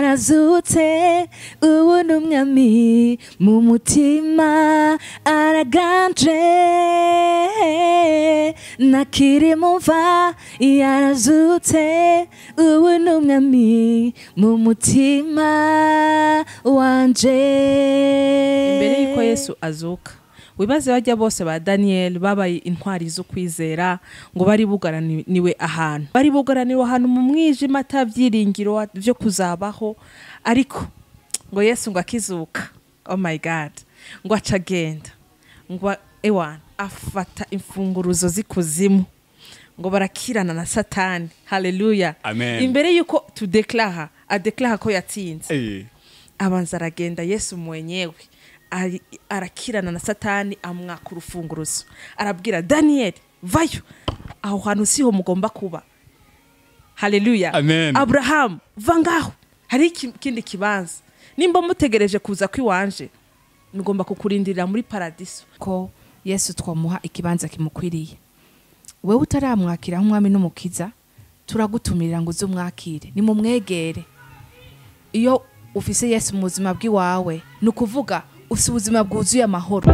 yarazutse ubu ni umwami mu mutima araganje nakirimumva yarazutse ubu ni umwami mu mutima wanje mbere y'uko yesu azuka wibaze bajya bose ba daniel babaye intwari zo kwizera ngo bari bugaraniwe ahantu bari bugaraniwe ahantu mu mwijima atabyiringiro byo kuzabaho ariko ngo yesu ngo akizuka oh my god ngo aca agenda ngo ewana afata imfunguruzo z'ikuzimu ngo barakirana na satani haleluya Amen. imbere y'uko tudekaraha adekaraha ko yatsinze Eh, abanza aragenda yesu mwenyewe ari- arakirana na satani amwaka urufunguruzo arabwira daniyeli vayo aho hantu siho mugomba kuba haleluya Amen. aburahamu va ngaho hari ikindi kibanza nimba mutegereje kuza kw'iwanje mugomba kukurindirira muri paradiso ko yesu twamuha ikibanza kimukwiriye wowe utaramwakira nk'umwami n'umukiza turagutumirira ngo uze umwakire nimumwegere iyo ufise yesu mu buzima bw'iwawe ni ukuvuga ufise ubuzima bwuzuye amahoro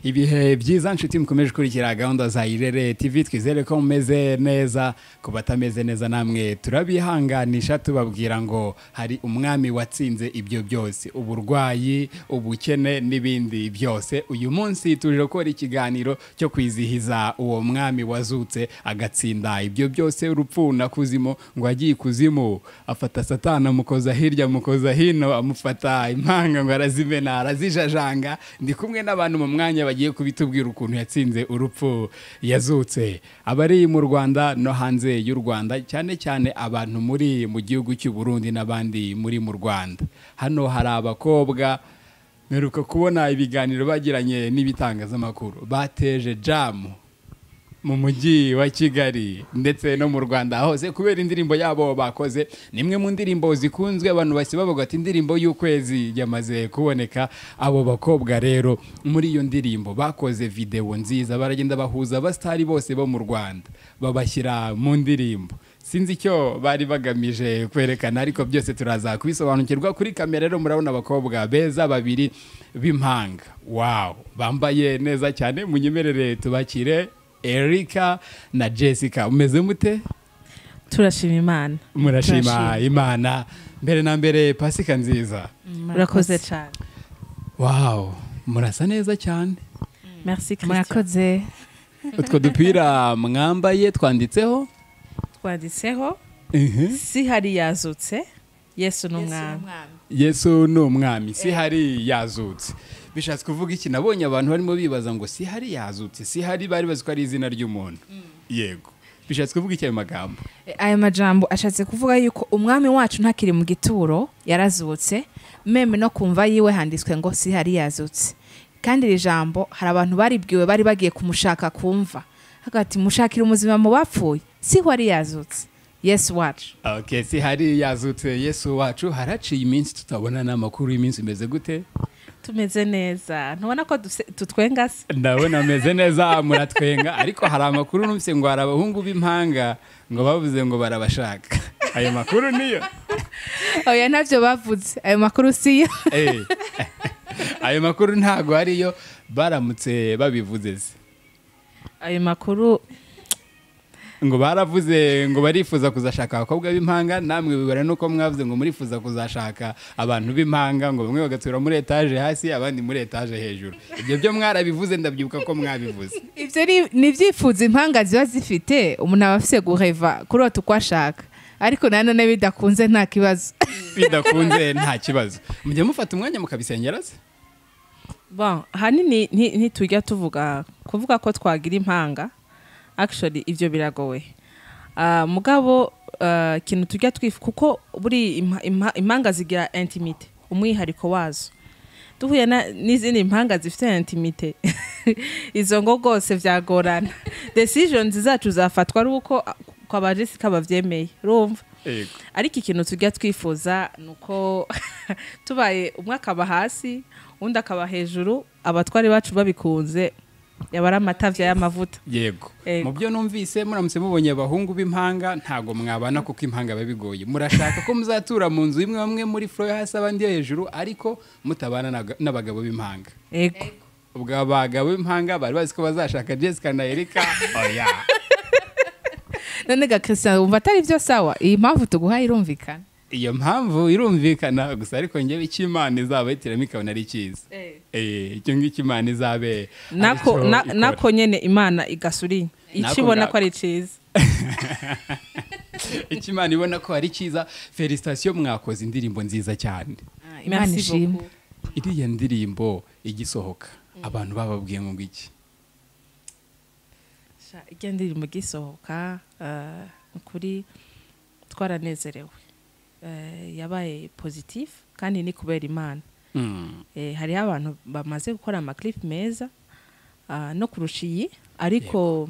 ibihe byiza nshuti mukomeje gukurikira gahunda za irere tv twizere ko mumeze neza ku batameze neza namwe turabihanganisha tubabwira ngo hari umwami watsinze ibyo byose uburwayi ubukene n'ibindi byose uyu munsi tuje gukora ikiganiro cyo kwizihiza uwo mwami wazutse agatsinda ibyo byose urupfu na kuzimu ngo agiye ikuzimu afata satana amukoza hirya amukoza hino amufata impanga ngo arazimena arazijajanga ndi kumwe n'abantu mu mwanya bagiye kubitubwira ukuntu yatsinze urupfu yazutse abari mu rwanda no hanze y'u rwanda cyane cyane abantu muri mu gihugu cy'u burundi n'abandi muri mu rwanda hano hari abakobwa mperuka kubona ibiganiro bagiranye n'ibitangazamakuru bateje jamu mu mujyi wa kigali ndetse no mu rwanda hose kubera indirimbo yabo bakoze ni imwe mu ndirimbo zikunzwe abantu bahise bavuga ati indirimbo y'ukwezi yamaze kuboneka abo bakobwa rero muri iyo ndirimbo bakoze videwo nziza baragenda bahuza abasitari bose bo mu rwanda babashyira mu ndirimbo sinzi icyo bari bagamije kwerekana ariko byose turaza kubisobanukirwa kuri kamera rero murabona abakobwa beza babiri b'impanga wawu bambaye neza cyane munyemerere tubakire erika na jessica umeze mute turashima imana murashima Turashima. imana mbere na mbere pasika nziza urakoze cyane wawu murasa neza cyane merci christian murakoze utwo dupira mwambaye twanditseho twanditseho Mhm. si hari yazutse yesu ni umwami yesu ni umwami si hari yazutse bishatse kuvuga iki nabonye abantu barimo bibaza ngo si hari yazutse si hari bari bazi ko ari izina ry'umuntu yego bishatse kuvuga iki ayo magambo E, aya majambo ashatse kuvuga yuko umwami wacu ntakiri mu gituro yarazutse meme no kumva yiwe handitswe ngo si hari yazutse kandi iri jambo hari abantu baribwiwe bari bagiye kumushaka kumva hagati mushakira umuzima mu bapfuye siho ari yazutse yesu wacu okay, si hari yazutse yesu wacu haraciye iminsi tutabona n'amakuru y'iminsi imeze gute tumeze neza ntubona ko duse- tutwenga se ndabona ameze neza muratwenga ariko hari amakuru numvise ngo hari abahungu b'impanga ngo bavuze ngo barabashaka ayo makuru niyo oya ntabyo bavuze ayo makuru siyo Eh. ayo makuru ntago ariyo baramutse babivuze se ayo makuru ngo baravuze ngo barifuza kuzashaka abakobwa b'impanga namwe bibara nuko mwavuze ngo murifuza kuzashaka abantu b'impanga ngo bamwe bagatura muri etaje hasi abandi muri etaje hejuru ibyo byo mwarabivuze ndabyibuka ko mwabivuze ibyo ni- ni ibyifuzo impanga ziba zifite umuntu aba afise guheva kurota uko ashaka ariko nanone bidakunze nta kibazo bidakunze nta kibazo mujya mufata umwanya mukabisengera se bon hanini nti- ntitujya tuvuga kuvuga ko twagira impanga actually ibyo biragowe Ah, mugabo ah, ikintu tujya twifu kuko buri impa- impa- impanga zigira intimite umwihariko wazo duhuye na- n'izindi mpanga zifite intimite izo ngo rwose byagorana decisions zacu zafatwa ari uko ko abajesi kababyemeye urumva Ego. ariko ikintu tujya twifuza ni uko tubaye umwe akaba hasi undi akaba hejuru abatwari bacu babikunze yaba ari amatavya y'amavuta yego Yego. mu byo numvise muramutse mubonye abahungu b'impanga ntabwo mwabana kuko impanga biba bigoye murashaka ko muzatura mu nzu imwe bamwe muri furo yo hasi abandi yo hejuru ariko mutabana n'aga- n'abagabo b'impanga ego ubwo abagabo b'impanga bari bazi ko bazashaka jessica na erika oya none ga christian wumva atari byo sawa iyi mpamvu tuguhaye irumvikana iyo mpamvu irumvikana gusa ariko ngewe icyo imana izaba yitiramo ikabona ari cyiza Eh. Eh, icyo ngicyo imana izabe nako aricyo na- ikora. nako nyene imana igasuriye Nako ikibona ngako. ko ari cyiza icyo imana ibona ko ari cyiza felicitasiyo mwakoze indirimbo nziza cyane imana Merci ishimwe beaucoup. iriya ndirimbo igisohoka abantu bababwiye ngo iki Sha, ijya ndirimbo igisohoka eh, ni ukuri twaranezerewe Eh, yabaye pozitifu kandi ni kubera imana Eh, hariho abantu bamaze gukora amakiripe meza ah, no kurusha iyi ariko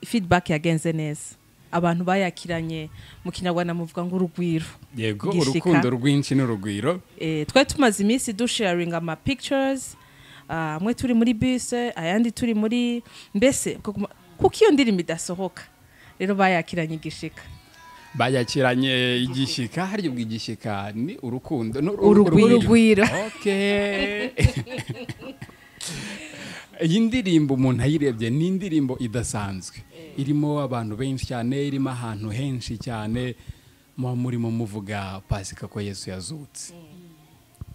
feedback yagenze neza abantu bayakiranye mu kinyarwanda muvuga ngo urugwiro yego Gishika. urukundo rwinshi n'urugwiro Eh, twari tumaze iminsi dusharinga ama pictures ah, amwe turi muri bise ayandi turi muri mbese kuguma- kuko iyo ndirimbo idasohoka rero bayakiranye igishika bayakiranye igishyika harya ubwo igishyika ni urukundo ni Urugwiro. Urugwiro. Okay. iyi ndirimbo umuntu ayirebye ni indirimbo idasanzwe irimo abantu benshi cyane irimo ahantu henshi cyane muba murimo muvuga pasika ko yesu yazutse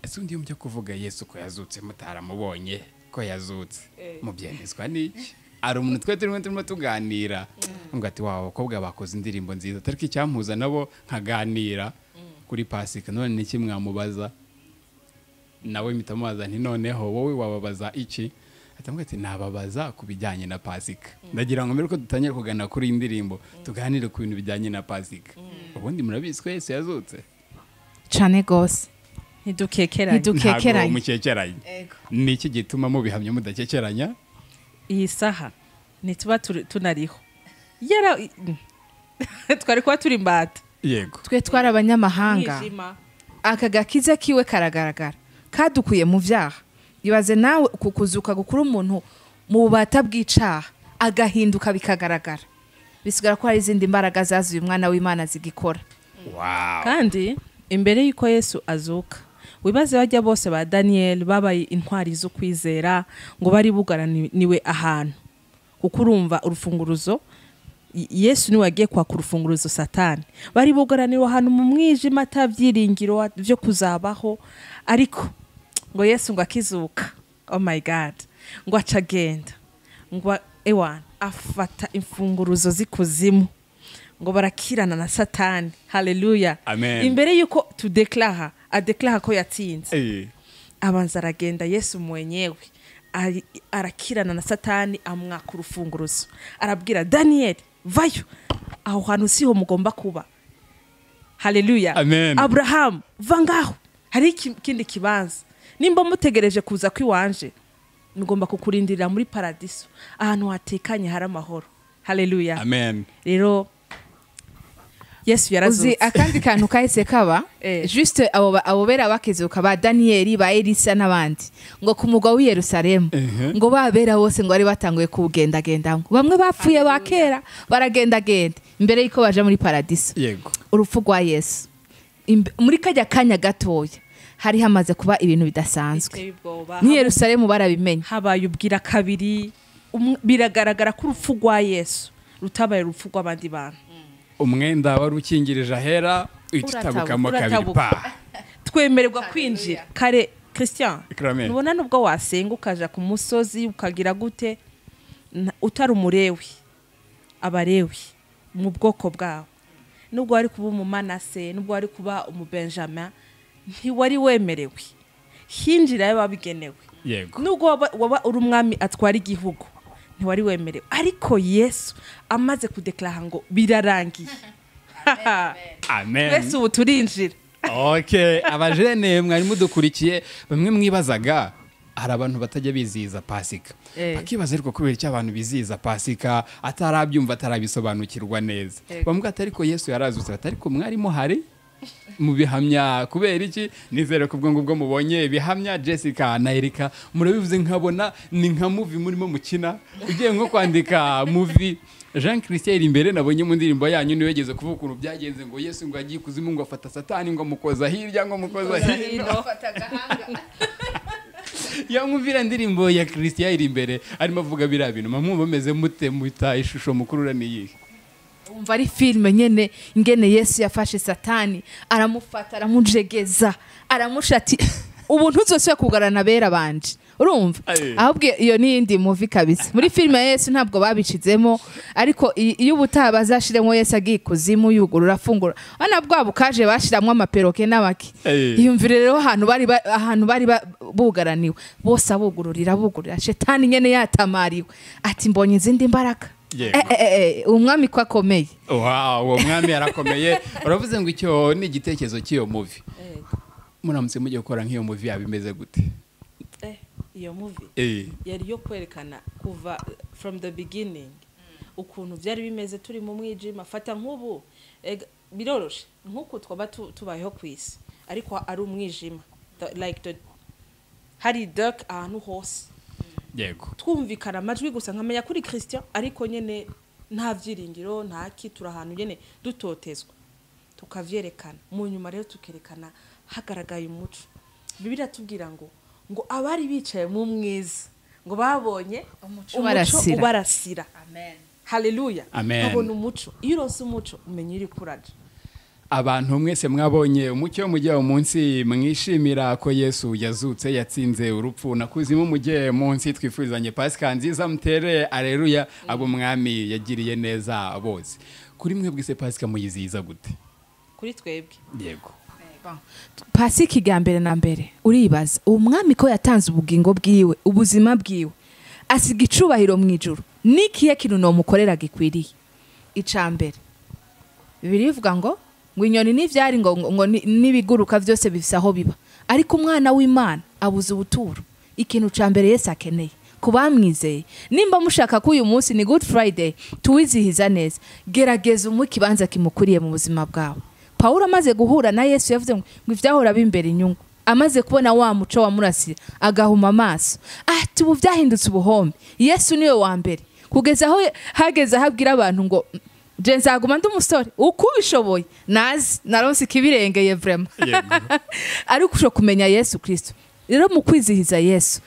ese undi mujya kuvuga yesu ko yazutse mutaramubonye ko yazutse mubyemezwa n'iki hari umuntu twe turimo turimo tuganira ngo ati waba abakobwa bakoze indirimbo nziza ariko icyampuza nabo nkaganira kuri pasika none ni iki mwamubaza nawe mpita mubaza nti noneho wowe wababaza iki atambwira ati nababaza ku bijyanye na pasika ndagira ngo mbere ko dutangire kugana kuri iyi ndirimbo tuganire ku bintu bijyanye na pasika ubundi murabizi ko yesu yazutse cyane rwose ntidukekeranye Ntidu- Dukekeranye. Ntabwo mukekeranye ni iki gituma mubihamya mudakekeranya iyi saha ntituba turi- tunariho Yara- twari kuba turi imbata yego twe twari abanyamahanga Umwijima. aka gakiza kiwe karagaragara kadukuye mu byaha ibaze nawe uku kuzuka gukura umuntu mu bubata bw'icaha agahinduka bikagaragara bisigara ko hari izindi mbaraga zazuye umwana w'imana zigikora wawu kandi imbere y'uko yesu azuka wibaze bajya bose ba daniyeli babaye intwari zo kwizera ngo bari bugaraniwe ahantu kuko urumva urufunguruzo Y- yesu niwe wagiye kwaka urufunguruzo satani bari bugaraniwe ahantu mu mwijima atabyiringiro byo kuzabaho ariko ngo yesu ngo akizuka oh my god ngo aca agenda ngo a- ewana afata imfunguruzo z'ikuzimu ngo barakirana na satani haleluya Amen. imbere y'uko tudeklara adeklara ko yatsinze Eh, abanza aragenda yesu mwenyewe ari- arakirana na satani amwaka urufunguruzo arabwira daniyeli vayo aho hantu siho mugomba kuba haleluya Amen. aburahamu va ngaho hari ikindi kibanza nimba mutegereje kuza kw'iwanje mugomba kukurindirira muri paradiso ahantu hatekanye hari amahoro haleluya amen rero yesu uzi yarazutse akandi kantu kahise kaba Eh. juste abo ba- abo bera bakizuka ba daniyeli ba elisa n'abandi ngo ku mugwa w'i yerusalemu Ehe. ngo babera bose ngo bari batanguye kuwugendagendamo bamwe bapfuye ba kera baragendagenda imbere y'uko baja muri paradiso yego urupfu rwa yesu Imbe- muri kajya kanya gatoya hari hamaze kuba ibintu bidasanzwe Biteye ubwoba. n'i yerusalemu barabimenya habaye ubwira kabiri umwe- biragaragara ko urupfu rwa yesu rutabaye urupfu rw'abandi bantu umwenda wari ukingirije ahera uhita Uratabuka, utabukamo kabiri uratabuka. pa twemererwa kwinjira kare christian Amen. ntubona nubwo wasenga ukaja ku musozi ukagira gute nta- utari umurewi abarewi mu bwoko bwawe nubwo wari kuba umumanase nubwo wari kuba umubenjamin ntiwari wemerewe hinjirayo babigenewe yego nubwo waba- waba uri umwami atwara igihugu ntiwari wemerewe ariko yesu amaze kudekaraha ngo birarangiye amen twese ubu turinjira ok abajene mwari mudukurikiye bamwe mwibazaga hari abantu batajya bizihiza pasika Eh. bakibaza ariko kubera icyo abantu bizihiza pasika atarabyumva atarabisobanukirwa neza Yego. bamwe ati ariko yesu yarazutse bati ariko mwarimu hari mubihamya kubera iki nizere ko ubwo ngubwo mubonye bihamya jessica na erika murabivuze nkabona ni nka muvi murimo mukina ugiye nko kwandika muvi jean christian iri imbere nabonye mu ndirimbo yanyu niwe yageze kuvuga ukuntu byagenze ngo yesu ngo agiye ikuzimu ngo afata satani ngo amukoza hirya ngo amukoza hino ya mwumvira indirimbo ya christian iri imbere arimo avuga biriya bintu mwumva mumeze mute muta ishusho mukurura ni iyihe wumva ari filime nyene ingene yesu yafashe satani aramufata aramujegeza aramusha ati ubu ntuzosubira kugarana bera banje urumva Aye. ahubwo iyo ni iyindi muvi kabisa muri filime ya yesu ntabwo babicizemo ariko i- iyo ubutaha bazashiremo yesu agiye ikuzimu yugurura afungura ana bwa bukaje bashiramwo amaperoke n'abaki Aye. iyumvire rero ahantu bari ba- ahantu bari ba- bugaraniwe bose abugururira abugururira shetani nyene yatamariwe ati mbonye izindi mbaraga Yego. Eh, eh, eh, umwami ko akomeye wow uwo mwami yarakomeye uravuze ngo icyo ni igitekerezo cy'iyo muvi muramutse mujya gukora nk'iyo muvi yaba imeze gute Eh, iyo muvi Eh, yari yo kwerekana kuva from the beginning ukuntu byari bimeze turi mu mwijima fata nk'ubu ega, biroroshe nk'uku twaba tu- tubayeho ku isi ariko ari umwijima The- like the, hari dark ahantu hose yego twumvikana amajwi gusa nkamenya kuri christian ariko nyine nta byiringiro nta ki turi ahantu nyine dutotezwa tukavyerekana mu nyuma rero tukerekana hagaragaye umuco bibiri tubwira ngo ngo abari bicaye mu mwiza ngo babonye Umuco ubarasira. ubarasira haleluya Amen. babona umuco iyo uronse umuco umenya iri kuraje abantu mwese mwabonye umucyo mujye uwo munsi mwishimira ko yesu yazutse yatsinze urupfu na kuzimu mujye munsi twifuzanye pasika nziza mutere areruya abo mwami yagiriye neza bose kuri mwe bwise pasika muyizihiza gute kuri twebwe yego pasika igambere mbere na mbere uribaza uwo mwami ko yatanze ubugingo bwiwe ubuzima bwiwe asiga icubahiro mu ijuru n'ikihe kintu nomukorera gikwiriye ica mbere bibiri bivuga ngo ngo inyoni n'ivyari ngo, ngo, ngo ni- n'ibiguruka byose bifise aho biba ariko umwana w'imana abuze ubuturo ikintu ca mbere yesu akeneye ku bamwizeye nimba mushaka ko uyu munsi ni good friday tuwizihiza neza gerageza umwe ikibanza kimukuriye mu buzima bwawe pawulo amaze guhura na yesu yavuze ngo ngo ivyahora bimbera inyungu amaze kubona wa muco wamurasiye agahuma amaso ati ubu byahindutse ubuhombe yesu niwe wa mbere kugeza aho hageze aho abwira abantu ngo je nzaguma ndi umusore uko ubishoboye nazi naronse ikibirengeye vrema ariko ushobora kumenya yesu kirisito rero mu kwizihiza yesu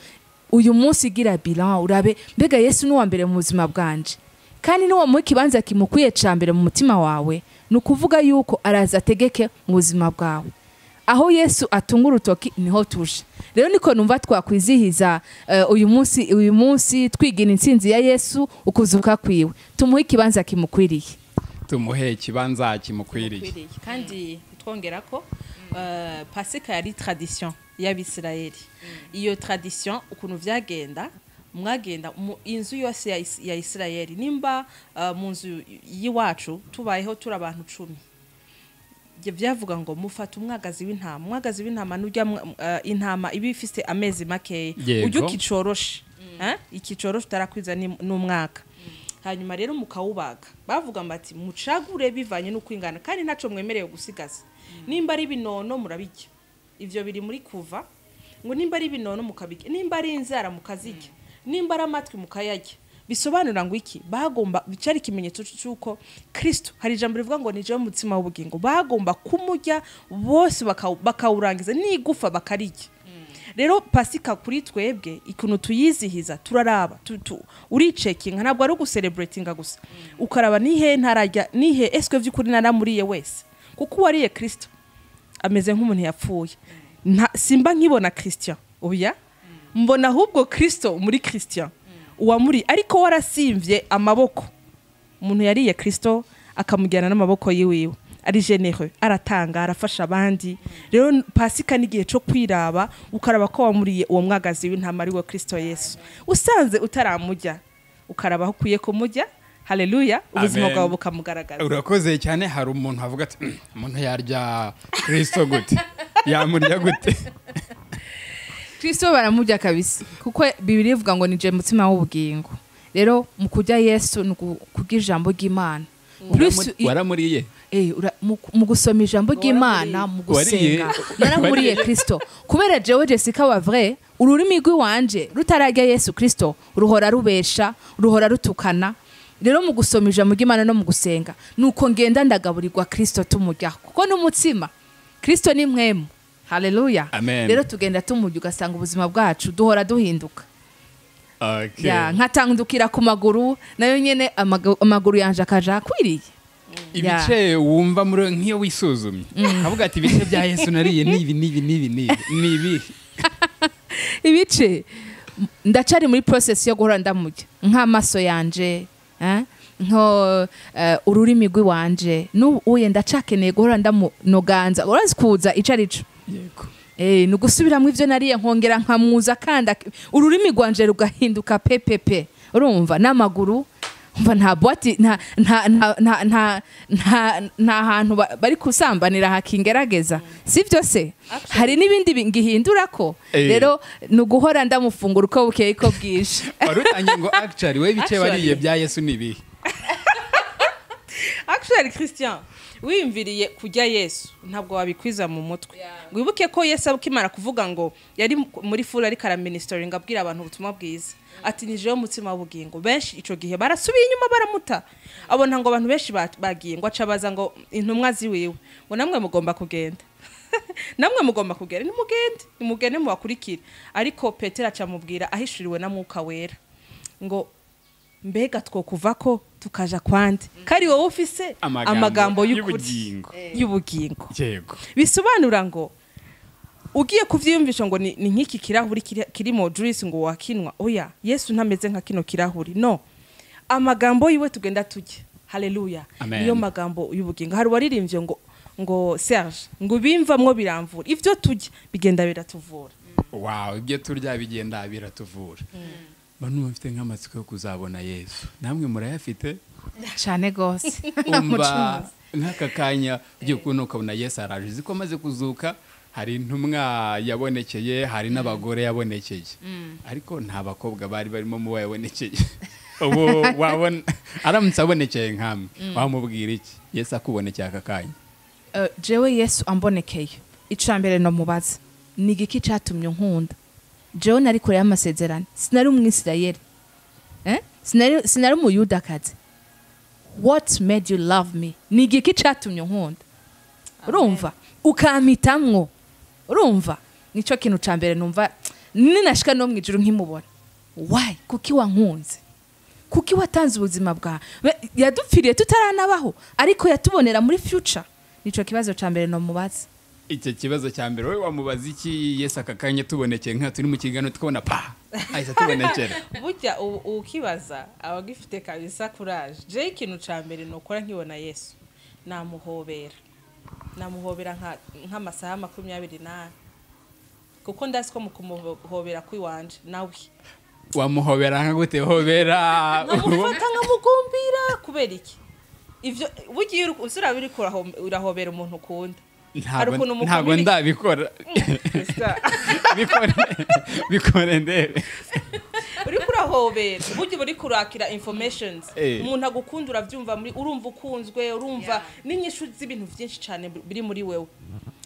uyu munsi igira bilan urabe mbega yesu ni uwa mbere mu buzima bwanje kandi niwamuha ikibanza kimukwiye cya mbere mu mutima wawe ni ukuvuga yuko araza ategeke mu buzima bwawe aho yesu atunga urutoki niho tuje rero niko numva twakwizihiza eh, uyu munsi uyu munsi twigira intsinzi ya yesu ukuzuka kwiwe tumuhe ikibanza kimukwiriye tumuhe ikibanza kimukwiriye kandi twongera ko eh, pasika yari tradition y'abisirayeli iyo tradition ukuntu byagenda mwagenda mu inzu yose ya Is- ya isirayeli nimba eh, mu nzu y'iwacu tubayeho turi abantu cumi Ibyo byavuga ngo mufata umwagazi w'intama umwagazi w'intama n'ujya intama iba ifite amezi makeya Yego. ujya ukicoroshe Eh, ikicoroshe utarakwiza ni- n'umwaka hanyuma rero mukawubaga bavuga bati mucagure bivanye n'uko ingana kandi ntacyo mwemerewe gusigaza nimba ari binono murabirya ibyo biri muri kuva ngo nimba ari binono mukabirya nimba ari inzara mukazirya nimba ari amatwi mukayarya bisobanura ngo iki bagomba cyari ikimenyetso cy'uko kirisito hari ijambo rivuga ngo ni jewe mutsima w'ubugingo bagomba kumurya bose bakawu- bakawurangiza n'igufa bakarirya rero pasika kuri twebwe ikuntu tuyizihiza turaraba tu- tu- uricekinga ntabwo ari ugusereburetinga gusa ukaraba nihe ntarajya nihe eswe by'ukuri naramuriye wese kuko uwariye kirisito ameze nk'umuntu yapfuye Nta- simba nkibona christian oya mbona ahubwo kirisito muri christian uwamuri ariko warasimvye amaboko umuntu yariye kirisito akamujyana n'amaboko yiwiwe ari genereux aratanga arafasha abandi rero n- pasika n'igihe cyo kwiraba ukaraba ko wamuriye uwo mwagazi w'intama ari we kirisito yesu usanze utaramujya ukaraba aho ukwiye kumujya haleluya ubuzima Amen. bwawe bukamugaragaza urakoze cyane hari umuntu avuga ati "Mm, umuntu yarya kirisito gute yamurya gute kirisito baramurya kabisa kuko bibiri ivuga ngo ni je mutima w'ubugingo rero mu kurya yesu ni uku- kurya ijambo ry'imana Plus- i- waramuriye Eh, ura- mu mu gusoma ijambo ry'imana mu Wariye. gusenga naramuriye kirisito kubera jewe jessica wa vrai ururimi rw'iwanje rutarajya yesu kirisito ruhora rubesha ruhora rutukana rero mu gusoma ijambo ry'imana no mu gusenga nuko ngenda ndagaburirwa kirisito tumuryaho kuko n'umutsima kirisito ni mwemu haleluya Amen. rero tugenda tumurya ugasanga ubuzima bwacu duhora duhinduka Okay. ya nkatandukira ku maguru nayo nyine amagu- amaguru yanje akaja akwiriye ibice wumva muri nk'iyo wisuzumye avuga ati ibice bya yesu nariye nibi nibi nibi nibi nibi ibice m- ndacari muri process yo guhora ndamurya nk'amaso yanje eh, nko eh, ururimi rw'iwanje n'ubu uye ndacakeneye guhora ndamunoganza urazi kuza ico ari co yego Eh, ni ugusubiramo ibyo nariye nkongera nkamuza kandi ak- ururimi rwanje rugahinduka pepepe urumva n'amaguru umva nta bwati nta nta- nta- nta- nta- nta- nta hantu ba- bari kusambanira hakingerageza si byo se hari n'ibindi bi- ngihindura ko Eh. rero ni uguhora ndamufungura uko bukeye ko bwije wari utangiye ngo actually we ibice Actually. wariye bya yesu ni ibihe akishari christian wiyumviriye kujya yesu ntabwo wabikwiza mu mutwe wibuke ko yesu akimara kuvuga ngo yari mu- muri furi ariko araminisitoringa abwira abantu ubutumwa bwiza ati ni jewe mutsima w'ubugingo benshi icyo gihe barasubiye inyuma baramuta abona ngo abantu benshi ba- bagiye ngo acabaza ngo intumwa ziwiwe ngo namwe mugomba kugenda namwe mugomba kugera nimugende nimugende mubakurikire ariko petero acamubwira ahishuriwe na mwuka wera ngo mbega twokuva ko tukaja kwande kari wowe ufise Amagambo amagambo y'ukuri y'ubugingo. y'ubugingo yego bisobanura ngo ugiye kubyiyumvisha ngo ni ni nk'iki kirahuri kiri- kirimo juice ngo wakinwa oya yesu ntameze nka kino kirahuri no amagambo yiwe tugenda tujya haleluya Amen. niyo magambo y'ubugingo hari uwaririmbye ngo ngo serge ngo bimvamwo biramvura ibyo tujya bigenda biratuvura wow ibyo turya bigenda biratuvura bano bafite nk'amatsiko yo kuzabona yesu namwe murayafite cyane rwose umva nk'aka kanya by'ukuntu ukabona yesu araje uzi ko amaze kuzuka hari intumwa yabonekeye hari n'abagore yabonekeye ariko nta bakobwa bari barimo mu yabonekeye ubu wabona aramutse abonekeye nkamwe wamubwira iki yesu akubonekeye aka kanya Eh, jewe yesu ambonekeye icya mbere namubaza ni igiki cyatumye unkunda jewe nari kure y'amasezerano sinari umwisirayeli Eh? sinari sinari umuyudakazi what made you love me ni igiki cyatumye unkunda urumva ukampitamwo urumva nicyo kintu cya mbere numva ninashika no mu ijoro nkimubona wayi kuki wankunze kuki watanze ubuzima bwawe We- yadupfiriye tutaranabaho ariko yatubonera muri future nicyo kibazo cya mbere namubaza icyo kibazo cya mbere wowe wamubaza iki yesu aka kanya tubonekeye nka turi mu kiganiro tukabona pa ahise atubonekera burya ubu ukibaza aba agifite kabisa kuraje jewe ikintu cya mbere nukora nkibona yesu namuhobera namuhobera nka- nk'amasaha makumyabiri n'ane kuko ndazi ko mu kumuhobera kw'iwanje nawe wamuhobera nka gute hobera nkamufata nkamugumbira kubera iki ibyo burya iyo uri- uziraba uri kuraho- urahobera umuntu ukunda hari Ntabwo- ukuntu umukomera- ntabwo ndabikora bikore bikore ndebe uri kurahobera burya uba uri kurakira informations Eh. umuntu agukunda urabyumva muri urumva ukunzwe urumva n'inyishu z'ibintu byinshi cyane bi- biri muri wewe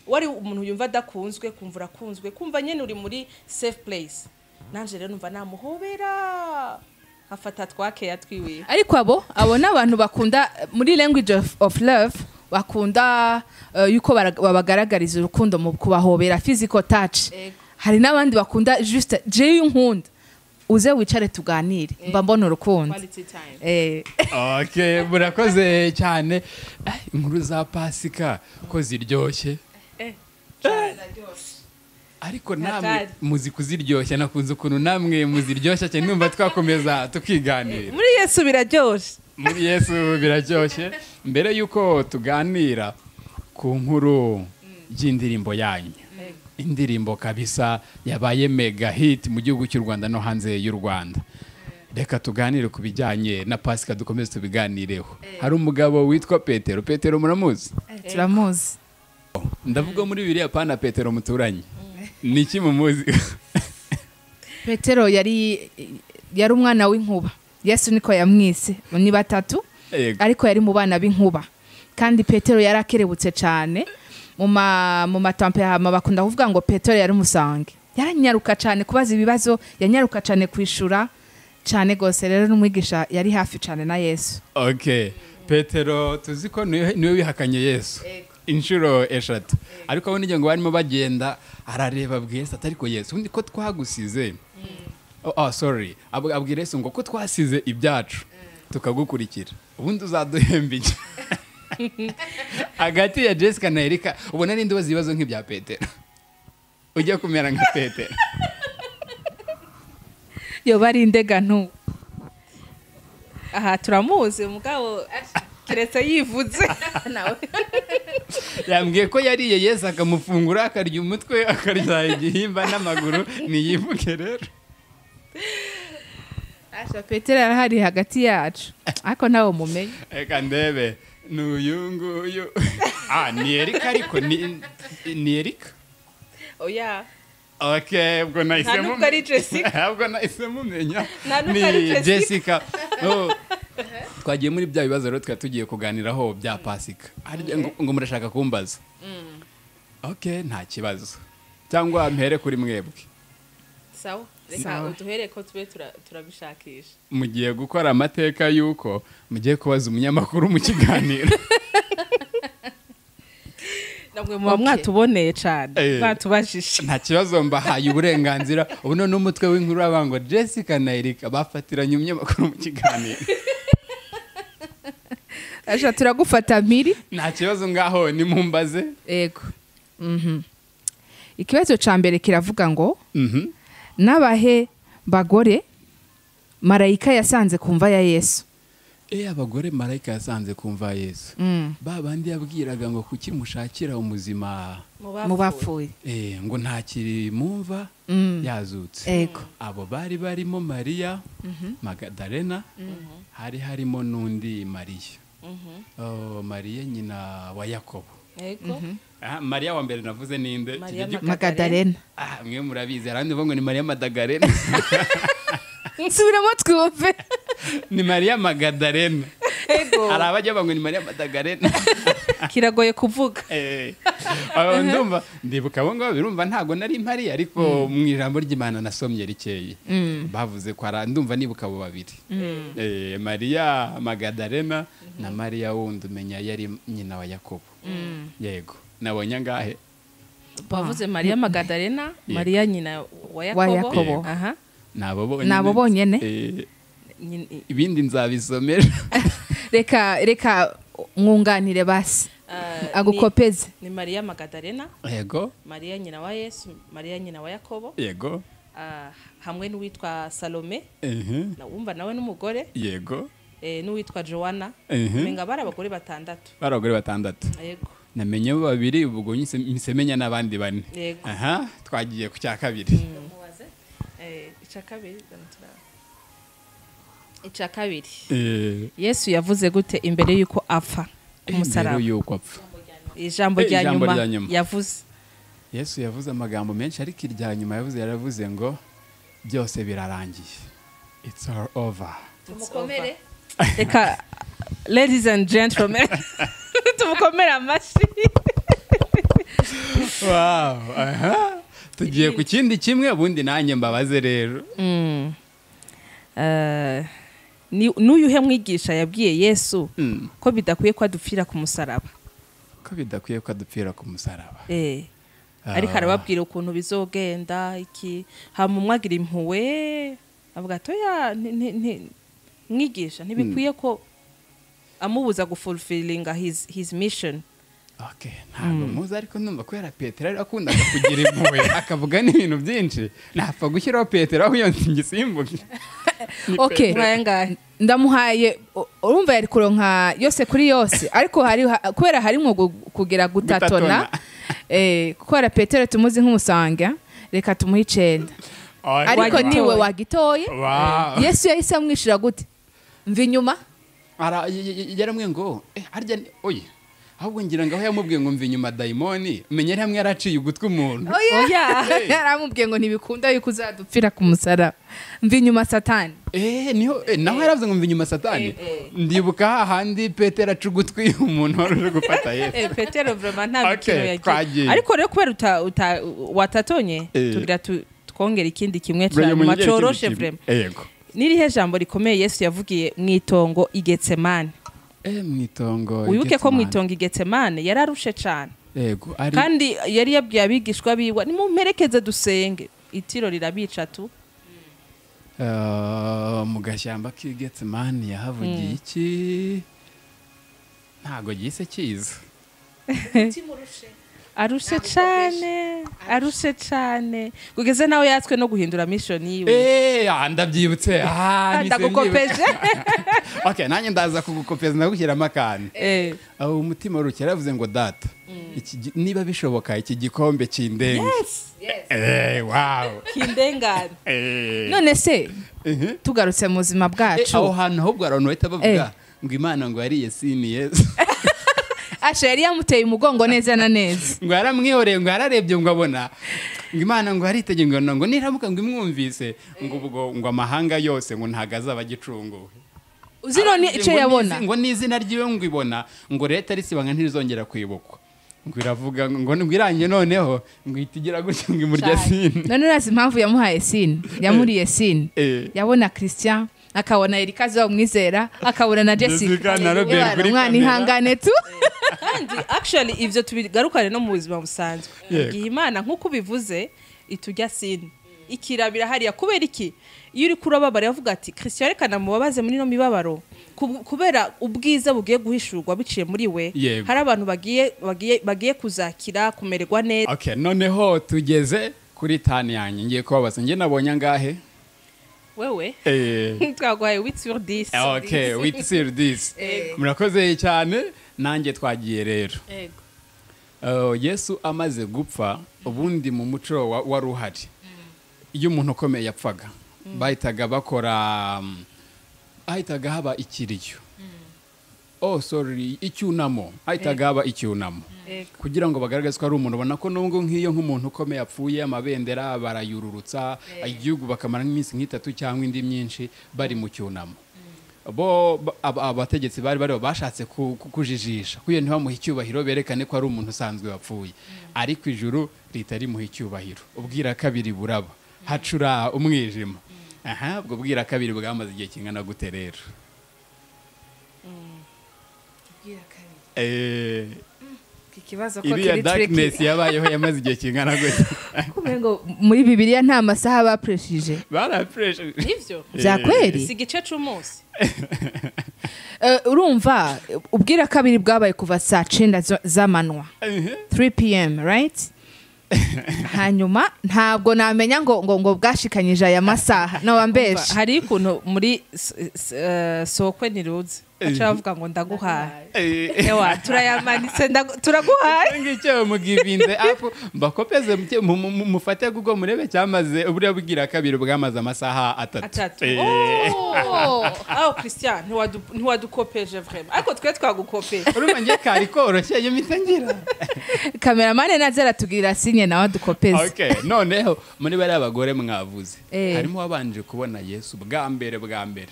wari umuntu yumva adakunzwe kumva urakunzwe kumva nyine uri muri safe place nanjye rero numva namuhobera nkafata twa keya twiwiwe ariko abo abo ni abantu bakunda muri language of, of love bakunda eh, yuko bara- babagaragariza urukundo mu kubahobera physical touch hari n'abandi bakunda juste jewe unkunda uze wicare tuganire mba mbona urukundo quality time Eh, okay murakoze cyane Eh, inkuru za pasika ko ziryoshye ariko namwe Natali. muzi kuziryoshya nakunze ukuntu namwe muziryoshya cyane numva twakomeza tukiganira muri yesu biraryoshye muri yesu biraryoshye mbere y'uko tuganira ku nkuru y'indirimbo yanyu indirimbo kabisa yabaye mega hit mu gihugu cy'u rwanda no hanze y'u rwanda reka tuganire ku bijyanye na pasika dukomeze tubiganireho hari umugabo witwa petero petero muramuzi turamuzi ndavuga muri biriya pana petero muturanye ni iki mumuzi petero yari yari umwana w'inkuba yesu niko yamwise ni batatu Yego. ariko yari mu bana b'inkuba kandi petero yari akerebutse cyane mu ma- mu matampehama bakunda kuvuga ngo petero yari umusange yaranyaruka cyane kubaza ibibazo yanyaruka cyane kwishura cyane rwose rero n'umwigisha yari hafi cyane na yesu okay petero tuzi ko niwe niwe wihakanye yesu inshuro eshatu ariko abo n'igihe ngo barimo bagenda arareba abwira yesu atari ko yesu ubundi ko twagusize oh, oh, sorry Ab- abwira yesu ngo ko twasize ibyacu tukagukurikira ubundi uzaduhemba iki hagati ya jessica na erika ubona ninde ubaza ibibazo nk'ibya petero ujya kumera nka petero yoba ari indegantu aha turamuzi umugabo keretse yivuze yambwiye ko yariye yesu akamufungura akarya umutwe akarya igihimba n'amaguru niyivuge rero Asha, petero yarahari hagati yacu ariko ntawe mumenye reka ndebe ni uyu nguyu ah ni erika ariko ni ni erika oya ok ubwo nahise Nta nubwo ari Jessica. ubwo nahise mumenya Nta nubwo ari ni Jessica. jessica Oh. twagiye muri bya bibazo rero tukaba tugiye kuganiraho bya pasika Harya ngo- ngo murashaka kumbaza ok nta kibazo cyangwa mpere kuri mwebwe sawa Sawa. uduhere ko tube tura- turabishakisha mugiye gukora amateka y'uko mugiye kubaza umunyamakuru mu kiganiro namwe muba Okay. mwatuboneye cyane Eh. mwatubajije nta kibazo mbahaye uburenganzira ubu none umutwe w'inkuru uravuga ngo jessica na erika bafatiranye umunyamakuru mu kiganiro Asha, turagufata miri nta kibazo ngaho nimumbaze yego Mhm. ikibazo cya mbere kiravuga ngo Mhm. n'abahe bagore marayika yasanze ku mva ya yesu eh abagore marayika yasanze kumva yesu ba bandi yabwiraga ngo kuki mushakira umuzima mu bapfuye eh ngo ntakiri mumva yazutse yego abo bari barimo mariya magadarena hari harimo n'undi mariya Oh, mariya nyina wa yakobo yego Ah, mariya wa mbere navuze ninde Mariya Kijya gi- magadarena Ah, mwe murabizi hari abandi bavuga ngo ni mariya madagarena nsubiramo twumve ni mariya magadarena Ego. hari abajya bavuga ngo ni mariya madagarena kiragoye kuvuga Eh, aho ndumva ndibuka abo ngabo birumva ntabwo nari mpari ariko mu ijambo ry'imana nasomye rikeye bavuze ko ara ndumva nibuka abo babiri Eh, mariya magadarena na mariya wundi umenya yari nyina wa yakobo yego nabonye angahe bavuze mariya magadarena mariya nyina wa Yakobo. yakobo aha ni abo bonyine Ni abo bonyene? Eh, nyina- ibindi nzabisomera reka reka mwunganire basi ah, ni- agukopeze ni mariya magadarena yego mariya nyina wa yesu mariya nyina wa yakobo yego ah, hamwe n'uwitwa salome ehe, na- wumva nawe n'umugore yego eh, n'uwitwa jowana Mhm. menga bari abagore batandatu bari abagore batandatu yego namenyemo babiri ubwo nyise- mpise menya n'abandi bane Yego. aha twagiye ku cya kabiri Eh, icya kabiri zana turaba. icya kabiri Eh, yesu yavuze gute imbere y'uko apfa ku mbere musaraba y'uko apfa ijambo Eh, rya ijambo nyuma rya nyuma. yavuze yesu yavuze amagambo menshi ariko irya nyuma yavuze yaravuze ngo byose birarangiye it's all over tumukomere reka ladies and gentlemen tumukomere amashyi wow aha tugiye ku kindi kimwe ubundi nanjye mbabaze rero Mm. Eh, ni- n'uyuhe mwigisha yabwiye yesu Mm. ko bidakwiye ko adupfira ku musaraba ko bidakwiye ko adupfira ku musaraba Eh, Ah. ariko arababwira ukuntu bizogenda iki hama umwe agira impuhwe avuga toya mwigisha ntibikwiye ko amubuza gufulfilinga his, his mission Okay, ntabwo muzi ariko numva kubera petero ari akundaga kugira impuhwe akavuga n'ibintu byinshi napfa gushyiraho petero aho iyo ngisimbuke okay mwayangahe ndamuhaye u- urumva yari kuronka yose kuri yose ariko hari ha- kubera harimo gu- kugera gutatona Gutatona. eh, kubera petero tumuzi nk'umusanga reka tumuhe icenda ariko Wagitoye. niwe wagitoye Wow. yesu yahise amwishyura gute mva inyuma yaramwe ngo eh, harya ni- oye ahubwo ngira ngo aho yamubwiye ngo mve inyuma dayimoni menya ari hamwe yaraciye ugutwi umuntu oya yaramubwiye ngo ntibikunda yuko uzadupfira ku musaraba mva inyuma satani Eh, niho eh, naho yaravuze ngo mve inyuma satani ndibuka hahandi petero aca ugutwi umuntu wari uje gufata yesu Eh, petero vrema nta Okay, mikino yagiye twagiye. ariko rero kubera uta- uta- watatonye Eh. tugira tu- twongere ikindi kimwe Buriya turanyuma munyigere ikindi coroshe kintu. vrema yego nirihe jambo rikomeye yesu yavugiye mu itongo igetsemane Eh, mu itongo wibuke ko mu Getsemani. itongo igetsemane yari arushe cyane yego ari kandi yari yabwiye abigishwa biwe nimumperekeze dusenge itiro rirabica tu eh, mu gashyamba k'i getsemani yahavugiye iki ntago gise kiza arushe cyane arushe cyane kugeze nawe yatswe no guhindura mishoni yiwe Eh, ah, ndabyibutse Ah, nise ndagukopeje myibuka. okay nanjye ndaza kugukopeza ndagushyiramo akantu Eh, aho umutima ruke yaravuze ngo data iki gi- niba bishoboka iki gikombe kindenge Eh, wow kindengane Eh. none se Mhm. tugarutse mu buzima Eh, aho bwacu hantu ahubwo abantu bahita bavuga ngo imana ngo yariye sini yesu asha yari yamuteye umugongo neza na neza uzi none icyo ngo yabona n'izi- ngo n'izina ry'iwe ngo ibona ngo leta risibanga ntirizongera kwibukwa ngo iravuga ngo ngo iranye noneho ngo ihita igira gutya ngo imurya sini none urazi impamvu yamuhaye sini yamuriye sini Eh. yabona christian akabona erika zomwizera akabona na jessica Jessica na Robert Yewe, kuri umwana kamera. ihangane tu kandi actually ivyo tubigarukane no mu buzima busanzwe Yego. igihe imana nk'uko ubivuze itujya sini ikirabira hariya kubera iki iyo uri kurababara yavuga ati christian reka namubabaze muri ino mibabaro Ku- kubera ubwiza bugiye guhishurwa biciye muri we Yego. hari abantu bagiye, bagiye, bagiye kuzakira kumererwa neza okay noneho tugeze kuri tani yanjye ngiye kubabaza njye nabonye angahe wewe eh twaguhaye wit sur 10 okay with seal this murakoze cyane nanjye twagiye rero Uh, yesu amaze gupfa ubundi mu muco wa- wari uhari iyo umuntu ukomeye yapfaga bahitaga bakora um, hahitaga haba ikiriyo oh sorry icyunamo hahitaga haba icyunamo kugira ngo bagaragaze ko ari umuntu ubona ko nubwo nk'iyo nk'umuntu ukomeye apfuye amabendera barayururutsa igihugu bakamara nk'iminsi nk'itatu cyangwa indi myinshi bari mu cyunamo bo ba- aba- abategetsi bari bariho bashatse ku- ku- kujijisha kuyo ntibamuhe icyubahiro berekane ko ari umuntu usanzwe wapfuye ariko ijuru leta rimuha icyubahiro ubwira kabiri buraba hacura umwijima aha ubwo bwira kabiri bwamaze igihe kingana gute rero Eh, ikibazo ko iriya kiri tricky darkness yabayeho yamaze igihe kingana gute Kumenga ngo muri bibiliya nta masaha bapreshije barapreshe ivyo bya si kweri igice c'umunsi Eh, urumva ubwira kabiri bwabaye kuva saa cyenda zo- z'amanywa 3 pm right hanyuma ntabwo namenya ngo ngo ngo bwashikanyije aya masaha Umva, nawambeje hariyo ukuntu muri s- s- eh, sokwe ntiruzi aca bavuga ngo ndaguhaye ewa turayamanitse ndagu- turaguhaye ngicyo mugivinze apu mbakopeze muke- mu- mu- mu- mufate kuko murebe cyamaze uburiya bwira kabiri bwamaze amasaha atatu atatu Eh, aho christian ntiwadu- ntiwadukopeje vrema ariko twe twagukopeje urumva njye kari koroshye iyo mpita ngira kameramani nazo aratugirira sinye nawe dukopeze okay noneho muri bariya bagore mwavuze Eh. harimo wabanje kubona yesu bwa mbere bwa mbere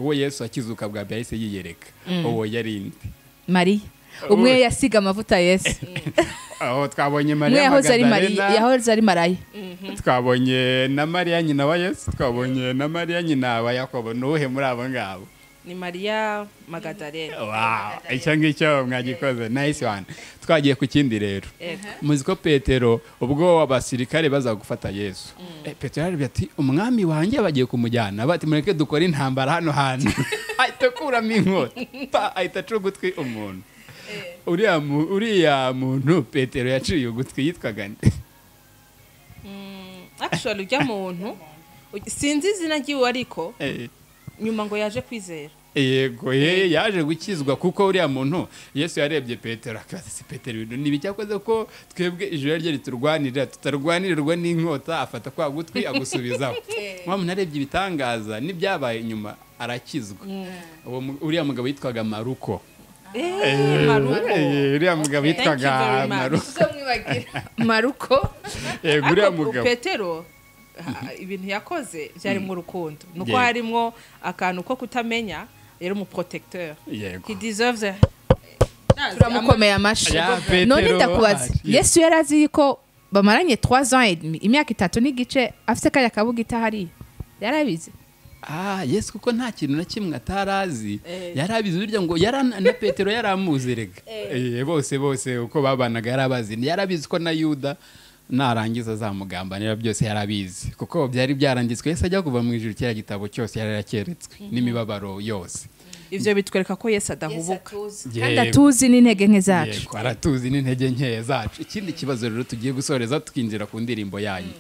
uwo yesu akizuka bwa mbere yahise yiyereka uwo yari inde mariya umwe yasiga amavuta yesu aho twabonye umwe mariya yahoze ari mariya Magadalena. yahoze ari maraya twabonye na mariya nyina wa yesu twabonye na mariya nyina wa yakobo ni uwuhe muri abo ngabo ni maria magadarena Wow, icyo ngicyo mwagikoze nice one twagiye ku kindi rero Yego. muzi ko petero ubwo abasirikare baza gufata yesu Eh, petero yarabye ati umwami wanjye bagiye kumujyana bati mureke dukore intambara hano hantu ahita akuramo inkota pa, ahita aca ugutwi umuntu uriya mu- uriya muntu petero yaciye ugutwi yitwaga nde actually ujya muntu uj- sinzi izina ry'iwe ariko Eh. nyuma ngo yaje kwizera yego ye yaje gukizwa kuko uriya muntu yesu yarebye petero akabaza si petero ibintu ntibicyakoze ko twebwe ijoro rye riturwanirira tutarwanirirwa n'inkota afata kwa gutwi agusubizaho wa muntu arebye ibitangaza n'ibyabaye inyuma arakizwa Uwo mu- uriya mugabo yitwaga maruko Eh, Maruko. Eh, uriya mugabo Thank you yitwaga very much. maruko tuzomwibagira maruko yego uriya mugabo petero ha- ibintu yakoze byarimo urukundo ni uko Yeah. harimo akantu ko kutamenya yari umuprotecteur Yego. he deserves a turamukomeye amashyi Ya, Petero, none ndakubaza ah, yes. yesu yari azi ko bamaranye 3 ans et demi imyaka itatu n'igice afite kariya kabuga itahariya yarabizi ah yesu kuko nta kintu na kimwe atarazi Eh. yarabizi burya ngo yarana na petero yaramuzerega Eh, bose bose uko babanaga yarabazi yarabizi ko na yuda narangiza azamugambanira byose yarabizi kuko byari byarangizwe yesu ajya kuva mu ijuru kiriya gitabo cyose yari yarakeretswe n'imibabaro yose ivyo bitwereka ko yesu adahubuka kandi Yego. atuzi n'intege nke zacu Yego, aratuzi n'intege nkeya zacu ikindi kibazo rero tugiye gusoreza tukinjira ku ndirimbo yanyu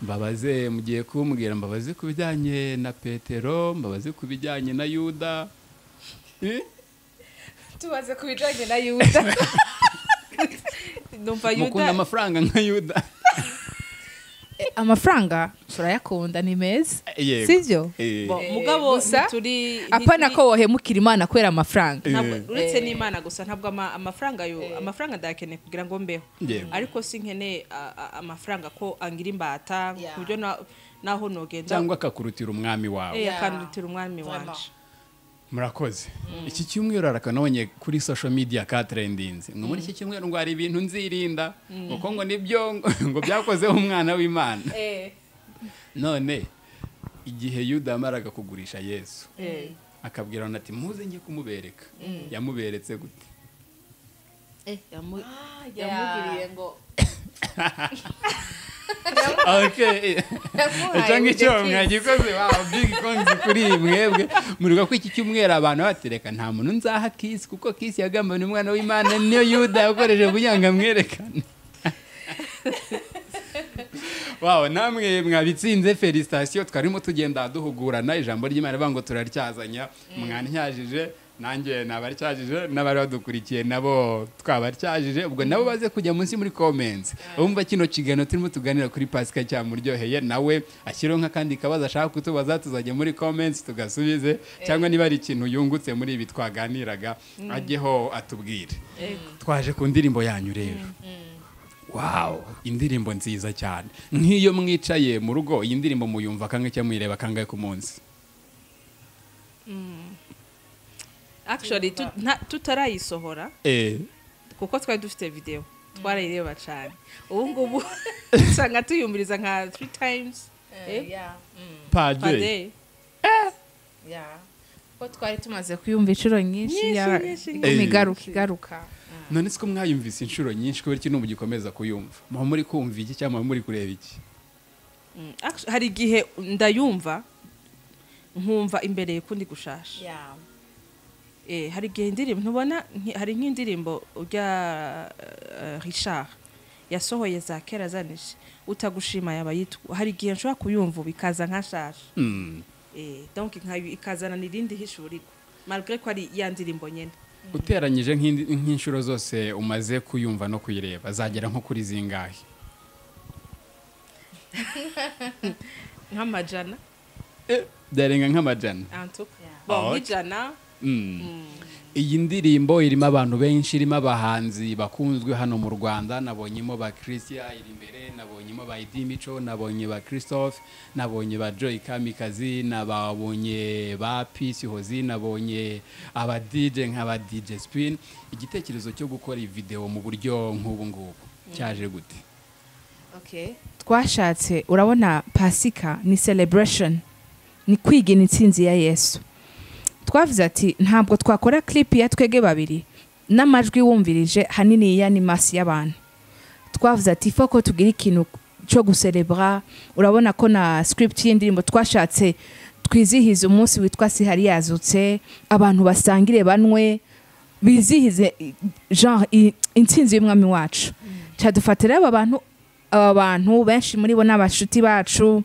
mbabaze mugiye kumbwira mbabaze ku bijyanye na petero mbabaze ku bijyanye na yuda Eh? tubaze ku bijyanye na yuda numva mukunda yuda amafaranga nka yuda amafaranga turayakunda ni meza Yego. sibyo Eh, Bo, mugabo gusa, ntituri apana ntituri- ko wohemukira imana kubera amafaranga ntabwo- Eh. uretse n'imana gusa ntabwo ama- amafaranga yo amafaranga ndayakeneye kugira ngo mbeho Yego. ariko si nkeneye a- a- amafaranga ko angira imbata Yeah. ku buryo na- naho nogenda cyangwa akakurutira umwami wawe eh, Yeah. akandutira umwami Vraiment. wanje murakoze iki cyumweru arakanabonye kuri social media ka trendinzi ngo muri iki cyumweru ngo hari ibintu nzirinda kuko ngo nibyo ngo- ngo byakozeho umwana w'imana none igihe yuda yamaraga kugurisha yesu Eh. akabwira abantu ati muze njye kumubereka yamuberetse gute yamugiriye ngo icyo ngicyo mwagikoze wawe big konzi kuri iyi mwebwe muriga ko iki cyumweru abantu batereka nta muntu nzaha kisi kuko kisi yagambaniye umwana w'imana niyo yuda yakoresheje kugira ngo amwerekane wawe namwe mwabitsinze felicitasiyo twarimo tugenda duhugurana ijambo ry'imana rivuga ngo turaryazanya mwantyajije nanjye nabaryajije n'abari badukurikiye nabo twabaryajije ubwo nabo baze kujya munsi muri comments bumva kino kiganiro turimo tuganira kuri pasika cyamuryoheye nawe ashyireho nk'akandi kabazo ashaka kutubaza tuzajya muri comments tugasubize cyangwa niba hari ikintu yungutse muri ibi twaganiraga ajyeho atubwire twaje ku ndirimbo yanyu rero wawu indirimbo nziza cyane nk'iyo mwicaye mu rugo iyi ndirimbo muyumva kangahe cyangwa muyireba kangahe ku munsi actually tu- nta- tutarayisohora kuko twari dufite videwo twarayireba cyane ubu ngubu usanga tuyumviriza nka three times eh, per pade day ko twari tumaze kuyumva inshuro nyinshi Nyinshi, ya- nyinshi, iguma nyinshi. igaruka igaruka none siko mwayumvise inshuro nyinshi kubera iki mugikomeza kuyumva muba muri kumva iki cyangwa muba muri kureba iki Mm, actu- hari igihe ndayumva nkumva imbereye kundi gushasha Eh, hari igihe indirimbo ntubona nki- hari nk'indirimbo urya eh, richard yasohoye za kera zanije utagushima yaba yitwa hari igihe nshobora kuyumva ubu ikaza nkashasha Hmm. Eh, donc nkayo ikazana irindi hishuriko malgré ko ari ya ndirimbo nyene uteranyije nk'indi- nk'inshuro zose umaze kuyumva no kuyireba zagera nko kuri zingahe nk'amajana byarenga nk'amajana antuka Ah, bon ok. nk'ijana iyi ndirimbo irimo abantu benshi irimo abahanzi bakunzwe hano mu rwanda nabonyemo ba christian iri imbere nabonyemo ba idi mico nabonye ba christophe nabonye ba joy kamikazi nababonye ba peace hozi nabonye aba dj nk'aba dj spin igitekerezo cyo gukora iyi videwo mu buryo nk'ubu ngubu cyaje gute twashatse urabona pasika ni celebration ni kwigina intsinzi ya yesu twavuze ati ntabwo twakora clip ya twege babiri n'amajwi wumvirije hanini y'animasi y'abantu twavuze ati foko tugira ikintu cyo guserebura urabona ko na script y'indirimbo twashatse twizihiza umunsi witwa sihari yazutse abantu basangire banwe bizihize i- genre i- intsinzi y'umwami wacu cyadufata rero aba bantu aba bantu benshi muri bo ni abashuti bacu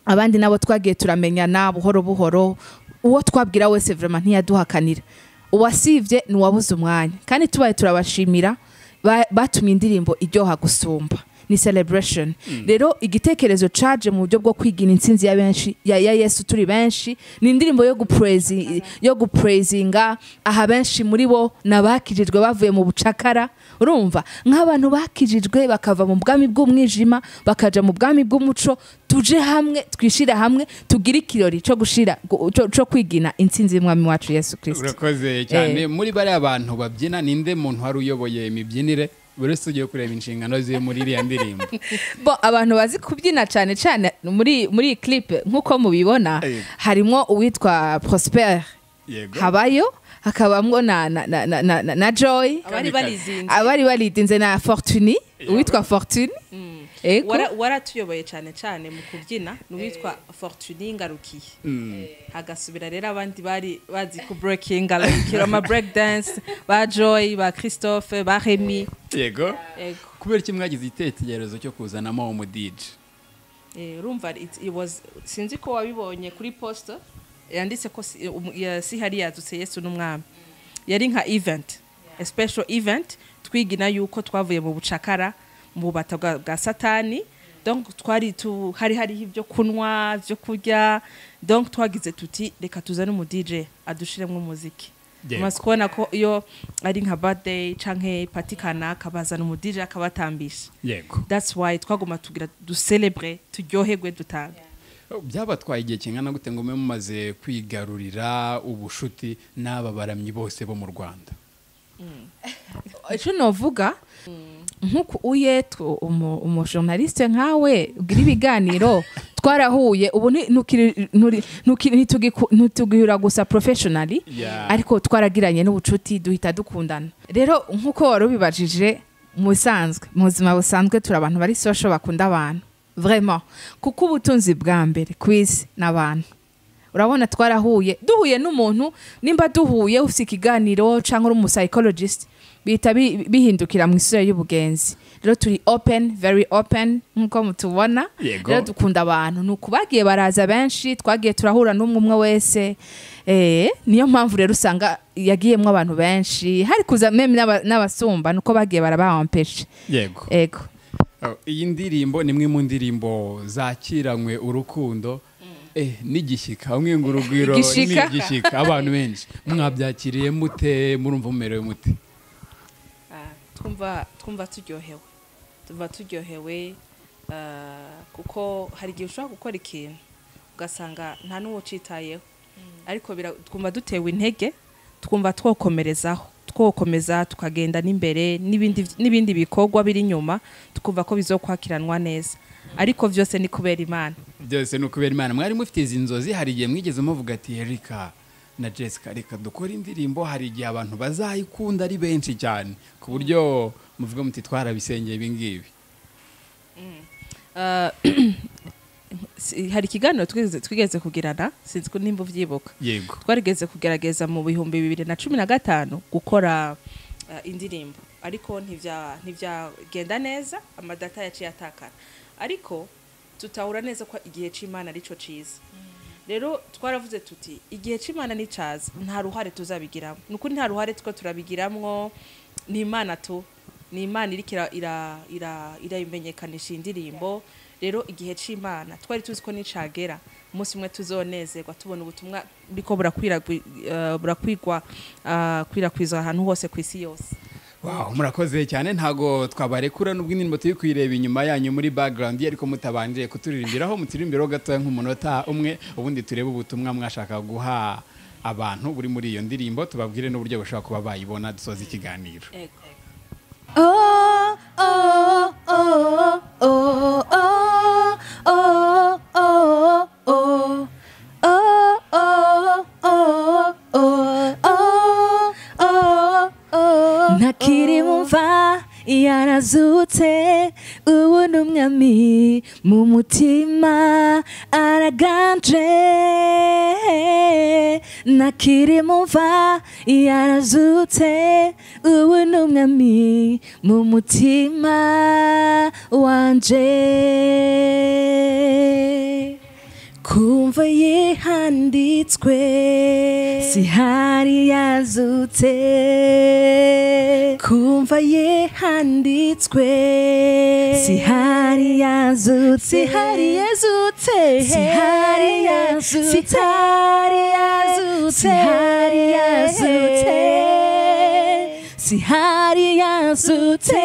abandi nabo twagiye turamenyana buhoro buhoro uwo twabwira wese vraiment ntiyaduhakanira uwasibye ni uwabuze umwanya kandi tubaye turabashimira ba- batumye indirimbo iryoha gusumba ni celebration rero igitekerezo caje mu buryo bwo kwigira intsinzi ya benshi ya, ya yesu turi benshi ni indirimbo yo gupraisi- yo gupraisinga aha benshi muri bo nabakirijwe bavuye mu bucakara urumva nk'abantu bakirijwe bakava mu bwami bw'umwijima bakaja mu bwami bw'umuco tuje hamwe twishira hamwe tugire ikirori co gushira gu- co co kwigina intsinzi y'umwami wacu yesu kirisito urakoze cyane muri bariya bantu babyina ninde muntu wari uyoboye imibyinire buri wese ugiye kureba inshingano ziwe muri iriya ndirimbo bo abantu bazi kubyina cyane cyane muri muri iyi clipe nk'uko mubibona Yego. harimo uwitwa prosper yego habayo hakabamo na na na na, na, na joy abari barizinze abari baridinze na fortune uwitwa fortune Ego. Wara- waratuyoboye cyane cyane mu kubyina ni uwitwa fortune ngarukiye hagasubira rero abandi bari bazi ku breaking arabikira ama break dance ba joy ba christophe ba remy yego yego kubera iki mwagize igitekerezo cyo kuzanamo umudije Eh, urumva it- it was- sinzi ko wabibonye kuri posta yanditse ko si- um- ya- sihari yadutse yesu n'umwami yari nka event a special event twigina yuko twavuye mu bucakara mu bubata bwa bwa satani donc twari tu hari hariho ibyo kunywa byo kurya donc twagize tuti reka tuzane umu DJ adushiremo umuziki Yego. umaze kubona ko iyo ari nka birthday canke party kanaka bazana umu DJ akabatambisha yego that's why twaguma tugira ducelebre turyoherwe dutaga byabatwaye igihe kingana gute ngo mube mumaze kwigarurira ubushuti n'aba baramyi bose bo mu rwanda icyo navuga nk'uko uyetwo umu umujournaliste nkawe ugira ibiganiro twarahuye ubu ni- ntukiri- nturi- ntuki- ntitugiku- ntitugihura gusa professionally Yeah. ariko twaragiranye n'ubucuti duhita dukundana rero nk'uko wari ubibajije mu bisanzwe mu buzima busanzwe turi abantu bari social bakunda abantu vraiment kuko ubutunzi bwa mbere ku isi ni abantu urabona twarahuye duhuye n'umuntu nimba duhuye ufite ikiganiro cyangwa uri umusayikologisite bihita bi- bihindukira mu isura y'ubugenzi rero turi open very open nk'uko mutubona Yego. rero dukunda abantu ni ukubagiye baraza benshi twagiye turahura n'umwe umwe wese Eh, niyo mpamvu rero usanga yagiyemo abantu benshi hari kuza meme n'aba- n'abasumba nuko bagiye barabahampeshe yego ego Oh, iyi ndirimbo ni imwe mu ndirimbo zakiranywe urukundo eh, n'igishyika hamwe ngo urugwiro Igishika. n'igishyika abantu benshi mwabyakiriye mute murumva mumerewe mute twumva twumva turyohewe tuba turyohewe ah, kuko hari igihe ushobora gukora ikintu ugasanga nta n'uwo ucitayeho ariko bira- twumva dutewe intege twumva twokomerezaho twokomeza tukagenda n'imbere n'ibindi n'ibindi bikorwa biri inyuma tukumva ko bizokwakiranwa neza ariko byose ni kubera imana byose ni ukubera imana mwari mufite izi nzozi hari igihe mwigeze muvuga ati erika na jessica reka dukore indirimbo hari igihe abantu bazayikunda ari benshi cyane ku buryo muvuga muti twarabisengeye ibingibi Ah, si- hari ikiganiro twigeze- twigeze kugirana sinzi ko nimba ubyibuka yego twarigeze kugerageza mu bihumbi bibiri na cumi na gatanu gukora eh, indirimbo ariko ntibya- ntibyagenda neza amadata yaciye atakara ariko tutahura neza ko igihe cy'imana ari cyo cyiza rero twaravuze tuti igihe cy'imana nicyaza nta ruhare tuzabigiramo ni ukuri nta ruhare two turabigiramo ni imana tu ni imana iriko ira- ira- ira- iramenyekanisha iyi ndirimbo rero igihe cy'imana twari tuzi ko nicagera umunsi umwe tuzonezerwa tubona ubutumwa buriko burakwiragwi- eh, burakwirwa ah, kwirakwizwa ahantu hose ku isi yose Wow, murakoze cyane ntago twabarekura nubwo indirimbo turi kuyireba inyuma yanyu muri background ye, ariko mutabanje kuturirimbiraho muturirimbiraho gatoya nk'umunota umwe ubundi turebe ubutumwa mwashaka guha abantu buri muri iyo ndirimbo tubabwire n'uburyo bashobora kuba bayibona dusoza ikiganiro Oh, oh, oh, oh, oh, oh, oh, oh. Oh, oh, oh, oh, oh, oh, oh. ntakiri mumva yarazutse ubu ni umwami mu mutima araganje ntakiri mumva yarazutse ubu ni umwami mu mutima wanje kumva yiha handitswe sihari yazutse kumva ye handitswe sihari yazutse sihari yazutse sihari yazutse sihari yazutse sihari yazutse sihari yazutse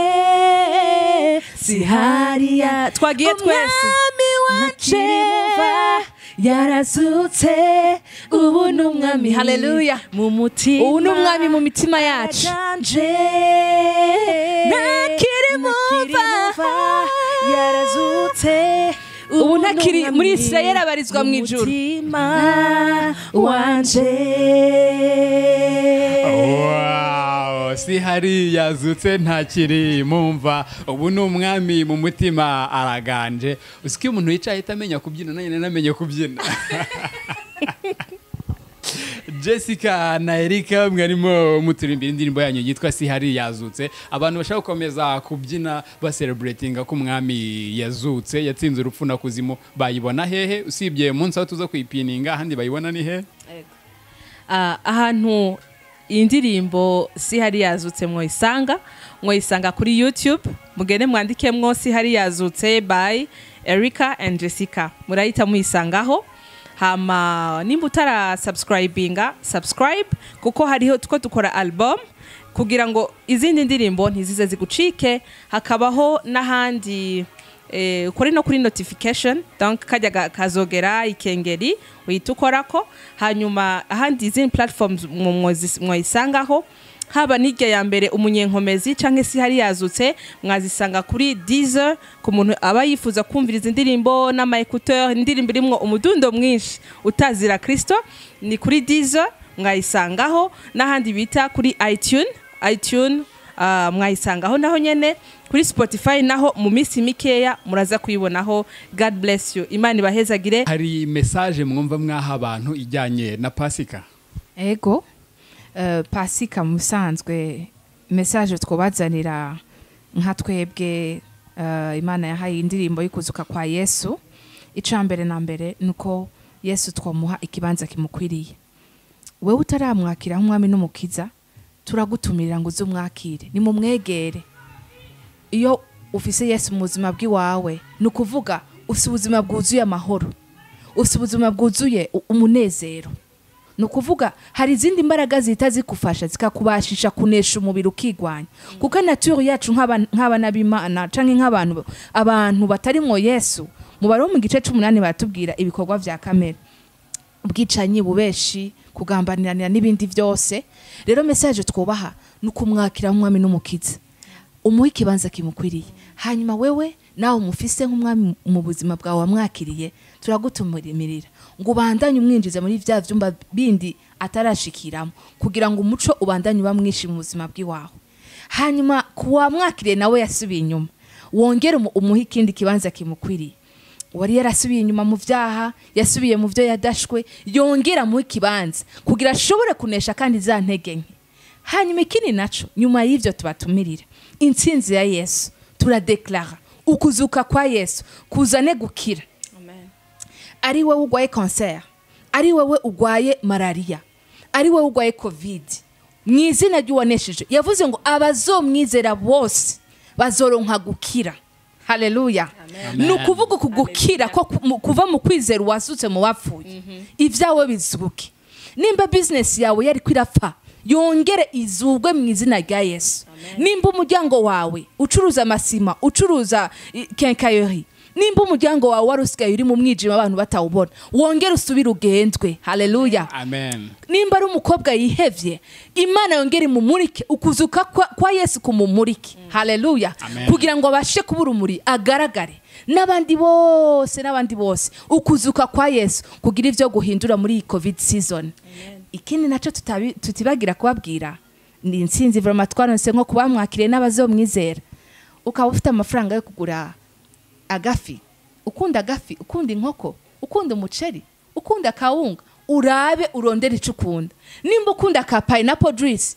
sihari ya Twagiye twese. umwami wacu yarazutse ubu ni umwami haleluya mu mutima ubu ni umwami mu mitima yacu yacanje ntakiri mumva yarazutse ubu ntakiri muri isirayeli abarizwa mu ijuru umutima wanje Wow, si hari yazutse ntakiri mumva ubu ni umwami mu mutima araganje uzi ko iyo umuntu yicaye ahita amenya kubyina nanjye nanamenye kubyina jessica na erika mwarimo muturimbira indirimbo yanyu yitwa si hari yazutse abantu bashaka gukomeza kubyina basereburetinga ko umwami yazutse yatsinze urupfu na kuzimu bayibona hehe usibye munsi aho tuza kuyipininga ahandi bayibona ni hehe Ah, ahantu iyi ndirimbo si hari yazutse mwoyisanga mwoyisanga kuri youtube mugende mwandikemwo si hari yazutse by erika and jessica murahita muyisangaho hama nimba utarasubscribinga subscribe kuko hariho two dukora album kugira ngo izindi ndirimbo ntizize zigucike hakabaho n'ahandi eh, kuri no kuri notification donc kajya ga- kazogera ikengeri uhita ukorako hanyuma ahandi izindi platforms mu- mwozi- mwayisangaho haba n'irya ya mbere umunyenkomezi cyangwa se hari yazutse mwazisanga kuri deezer ku muntu aba yifuza kumvira izi ndirimbo n'ama écouteur indirimbo irimwo umudundo mwinshi utazira kristo ni kuri deezer mwayisangaho n'ahandi bita kuri itune itune Ah, mwayisangaho naho nyene kuri spotify naho mu minsi mikeya muraza kuyibonaho god bless you imana ibahezagire hari mesaje mwumva mwaha abantu ijyanye na pasika ego eh, pasika mu busanzwe mesaje twubazanira nka twebwe eh, imana yahaye indirimbo y'ukuzuka kwa yesu icya mbere na mbere ni uko yesu twamuha ikibanza kimukwiriye wowe utaramwakira nk'umwami n'umukiza turagutumirira ngo uze umwakire nimumwegere iyo ufise yesu mu buzima bw'iwawe ni ukuvuga ufite ubuzima bwuzuye amahoro ufite ubuzima bwuzuye u- umunezero ni ukuvuga hari izindi mbaraga zihita zigufasha zikakubashisha kunesha umubiri ukigwanya kuko naturi yacu nk'aba- nk'abana b'imana cyangwa nk'abantu abantu batarimwo yesu mubare wo mu gice cy'umunani baratubwira ibikorwa bya kamere ubwicanyi bubeshi kugambanirana n'ibindi byose rero mesaje twubaha ni ukumwakira nk'umwami n'umukiza umuhe ikibanza kimukwiriye hanyuma wewe nawe umufise nk'umwami mu buzima bwawe wamwakiriye turagutumirira ngo ubandanye umwinjiza muri bya byumba bindi atarashikiramo kugira ngo umuco ubandanye ubamwishi mu buzima bw'iwawe hanyuma ku wamwakiriye nawe yasubiye inyuma wongere umu- umuhe ikindi kibanza kimukwiriye uwari yarasubiye inyuma mu byaha yasubiye mu byo yadashwe yongera mu ikibanza kugira ashobore kunesha kandi za ntege nke hanyuma ikindi nacyo nyuma y'ibyo tubatumirira intsinzi ya yesu turadeklara ukuzuka kwa yesu kuzane gukira ari wowe urwaye kanseri ari wowe urwaye malariya ari wowe urwaye kovidi mu izina ry'uwanesheje yavuze ngo abazomwizera bose bazoronka gukira haleluya ni ukuvuga uku gukira ko ku- mu- kuva mu kwizera uwazutse mu wapfuye ibyawe bizuke nimba bizinesi yawe yari kwirapfa yongere izubwe mu izina rya yesu nimba umuryango wawe ucuruza amasima ucuruza i- kenkayori nimba umuryango wawe wari usigaye uri mu mwijima abantu batawubona wongere usubire ugendwe haleluya amen nimba ari umukobwa yihebye imana yongere imumurike ukuzuka kwa, kwa yesu kumumurike haleluya Amen. kugira ngo abashe kuba urumuri agaragare n'abandi bose n'abandi bose ukuzuka kwa yesu kugira ibyo guhindura muri iyi covid season ikindi nacyo tutabi- tutibagira kubabwira ni insinzi vama twaronse nko kubamwakiriye n'abazomwizera ukaba ufite amafaranga yo kugura agafi ukunda agafi ukunda inkoko ukunda umuceri ukunda akawunga urabe urondere icyo ukunda nimba ukunda ka payinapo juyisi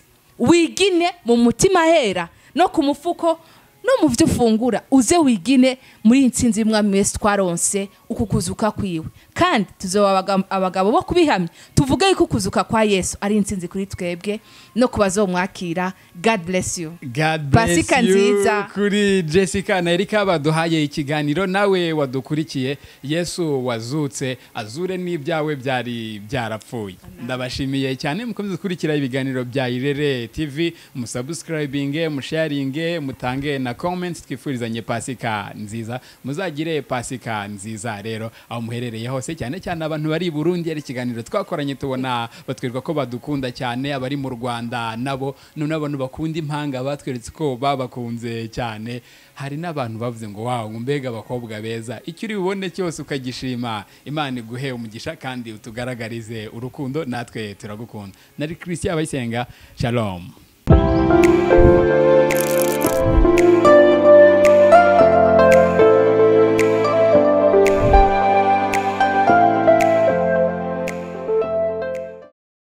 wigine mu mutima hera no ku mufuko no mu byo ufungura uze wigine muri iyi nsinzi y'umwami wese twaronse uku kuzuka kwiwe kandi tuzoba abaga- abagabo bo kubihamya tuvuge yuko ukuzuka kwa yesu ari intsinzi kuri twebwe no ku bazomwakira god bless you God bless Pasika you nziza. kuri Jessica na Erika baduhaye ikiganiro nawe wadukurikiye Yesu wazutse azure n'ibyawe byari byarapfuye ndabashimiye cyane mukomeze gukurikira ibiganiro bya Irere TV musubscribinge musharinge mutange na comments twifurizanye Pasika nziza muzagire Pasika nziza rero aho muherereye hose cyane cyane abantu bari i Burundi ari ikiganiro twakoranye tubona batwereka ko badukunda cyane abari mu Rwanda nabo none abantu bakunda impanga batweretse ko babakunze cyane hari n'abantu bavuze ngo wawo ngo mbega abakobwa beza icyo uri bubone cyose ukagishima imana iguhe umugisha kandi utugaragarize urukundo natwe turagukunda nari christian abayisenga shalom